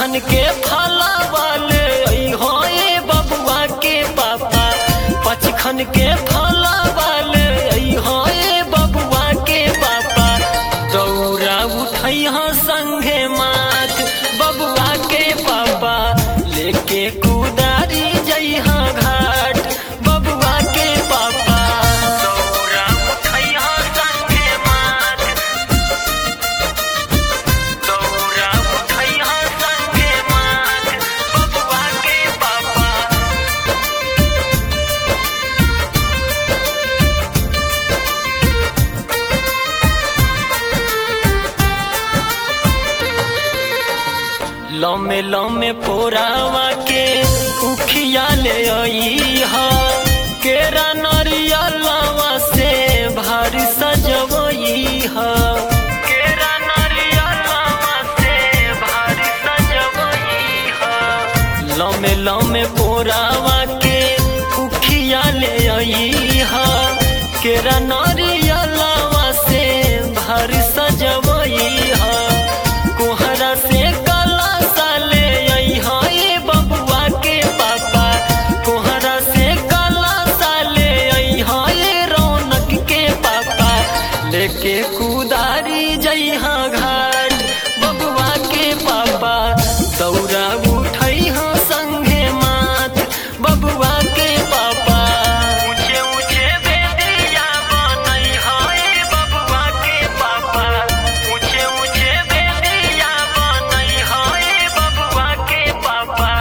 खन के फला वाले हो ए बबुआ के पापा पच खन के फला वाले हो ए बबुआ के पापा दौरा उठैहा संगे मात बबुआ के पापा लेके कुदारी जइहा घाट बबुआ के पापा दौरा उठैहा संगे मात दौरा उठैहा संगे मात बबुआ के पापा लमे लमे पोरावा के उखिया ले आई हा केरा नरियलवा से भारी सजवई हा केरा नरियलवा से भारी सजवई हा लमे लमे पोरावा के उखिया ले आई हा केरा नरियलवा से भारी सजवई हा कोहरा से काला साले आई हाय बबुआ के पापा कोहरा से काला साले आई हाय रौनक के पापा लेके कुदारी जइहा घाट बबुआ के पापा दौरा उठई हा संगे मात बबुआ के पापा ऊंचे ऊंचे बेदिया बनई हाय बबुआ के पापा ऊंचे ऊंचे बेदिया बनई हाय बबुआ के पापा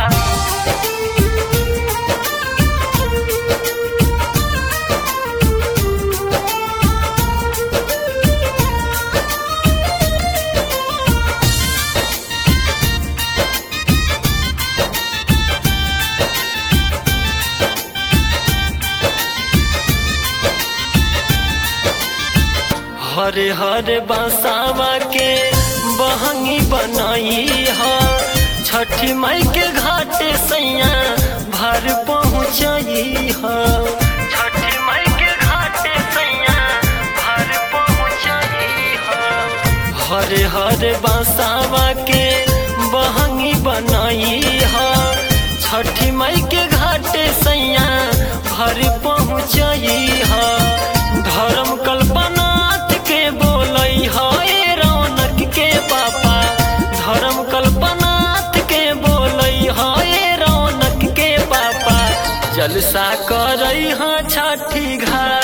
हरे हरे बसावा के बहंगी बनाई हा छठी माई के घाटे सैया भर पहुँचाई हा छठी माई के घाटे सैया भर पहुँचाई हा हरे हरे बसावा के बहंगी बनाई हा छठी माई के घाटे सैया भर पहुँचाई हा धर्म कल्पनाथ के बोलई है रौनक के पापा धर्म कल्पनाथ के बोलई है रौनक के पापा जलसा करई हा छठी घाट